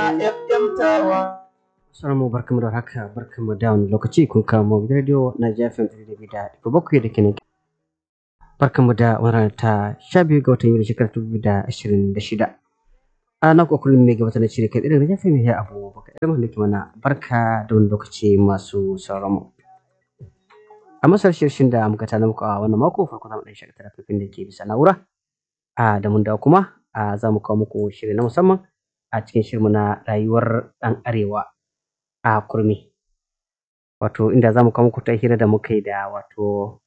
FM Tawa. Salamu barkamu da haka barkamu da wani lokaci kun kamo gidan radio na jafin da da daga bakwai da kenan. Barkamu da wani ta sha biyu ga watan yuli shekarar dubu da ashirin da shida. A na kuwa kullum mai gabatar da shirya kai irin jafin mai abu baka irin da ke mana barka da wani lokaci masu sauran mu. A masar shirshin da muka tana muku a wannan mako farko zamu ɗan shakata fifin da ke bisa na'ura. A da mun dawo kuma a za mu kawo muku shiri na musamman a cikin shirmu na rayuwar ɗan arewa a kurmi wato inda za mu kawo muku ta hira da muka yi da wato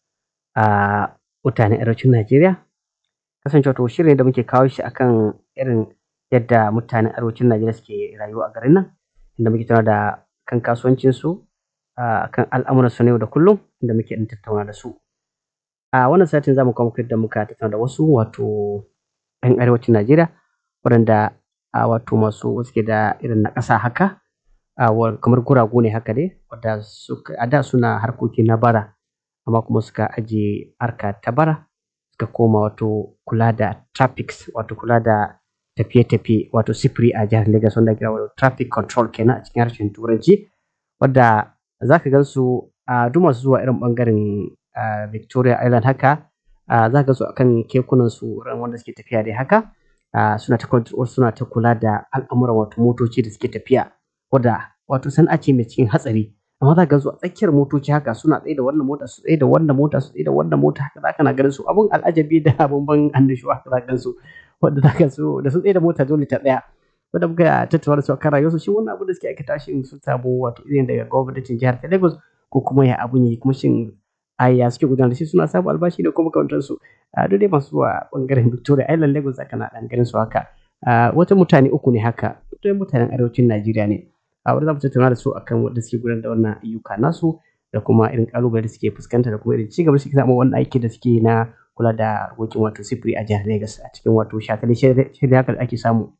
a mutanen arewacin najeriya kasance wato shirin da muke kawo shi akan irin yadda mutanen arewacin najeriya suke rayuwa a garin nan inda muke tattauna da kan kasuwancinsu kan al'amuran su na yau da kullum inda muke ɗan tattauna da su a wannan satin za mu kawo muku yadda muka tattauna da wasu wato 'yan arewacin najeriya waɗanda a wato masu suke da irin na ƙasa haka kamar guragu ne haka dai wadda a da suna harkoki na bara amma kuma suka ajiye harka ta bara suka koma wato kula da traffic wato kula da tafiye-tafiye wato sifiri a jihar Lagos wanda kira wato traffic control kenan a cikin harshen turanci wadda za ka gan su a duk masu zuwa irin bangaren Victoria Island haka za ka su akan kekunan su wanda suke tafiya dai haka suna ta suna ta kula da al'amuran wato motoci da suke tafiya wadda wato sana'a ce mai cikin hatsari amma za ka zo a tsakiyar motoci haka suna tsaye da wannan mota su tsaye da wannan mota su tsaye da wannan mota haka za ka na ganin su abun al'ajabi da abun ban annashuwa haka za ka gan su wadda za ka so da su tsaye da mota dole ta tsaya wadda muka tattauna da su akan rayuwarsu shi wannan abu da suke aikata shi su samu wato irin daga gwamnatin jihar ta Lagos ko kuma ya abun yi kuma shin aya suke gudanar da shi suna samun albashi da kuma kawantar su a duk dai masu zuwa bangaren Victoria Island Lagos zaka na dan ganin su haka wata mutane uku ne haka mutane mutanen arewacin Najeriya ne a wanda za mu tattauna da su akan wanda suke gudanar da wannan ayyuka nasu da kuma irin kalubale da suke fuskanta da kuma irin cigaba da suke samu wannan aiki da suke na kula da harkokin wato sifiri a jihar Lagos a cikin wato shakali shirya haka da ake samu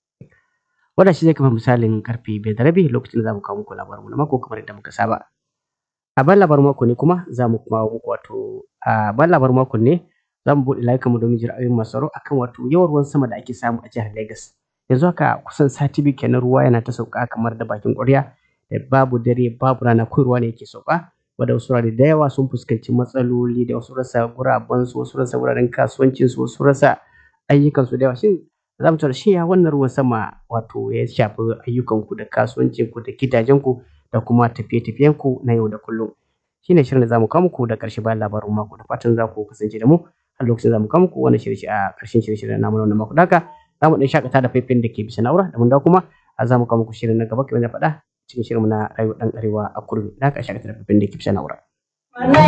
wanda shi zai kafa misalin karfe biyar da rabi lokacin da za mu kawo muku labarin na mako kamar yadda muka saba a ban labarin mako ne kuma za mu kuma muku wato a ban labarin mako ne za mu buɗe layukanmu domin jin ra'ayoyin masu tsaro akan wato yawan ruwan sama da ake samu a jihar Lagos yanzu haka kusan sati biyu kenan ruwa yana ta sauka kamar da bakin ƙwarya da babu dare babu rana ko ruwa ne yake sauka wanda wasu wurare da yawa sun fuskanci matsaloli da wasu rasa guraben su wasu rasa wuraren kasuwancin su wasu rasa ayyukan su da yawa shin za mu tura shi ya wannan ruwan sama wato ya shafi ayyukan ku da kasuwancin ku da gidajen ku da kuma tafiye-tafiyen ku na yau da kullum shine shirin da zamu kawo muku da ƙarshe bayan labarin mako da fatan za ku kasance da mu a lokacin zamu kawo muku wannan shirye a ƙarshen shirye-shiryen namu na wannan mako haka za mu ɗan shakata da faifin da ke bisa na'ura da mun dawo kuma a za mu kawo muku shirin na gaba kamar na faɗa cikin shirin na rayuwar ɗan arewa a kurmi da haka shakata da faifin da ke bisa na'ura.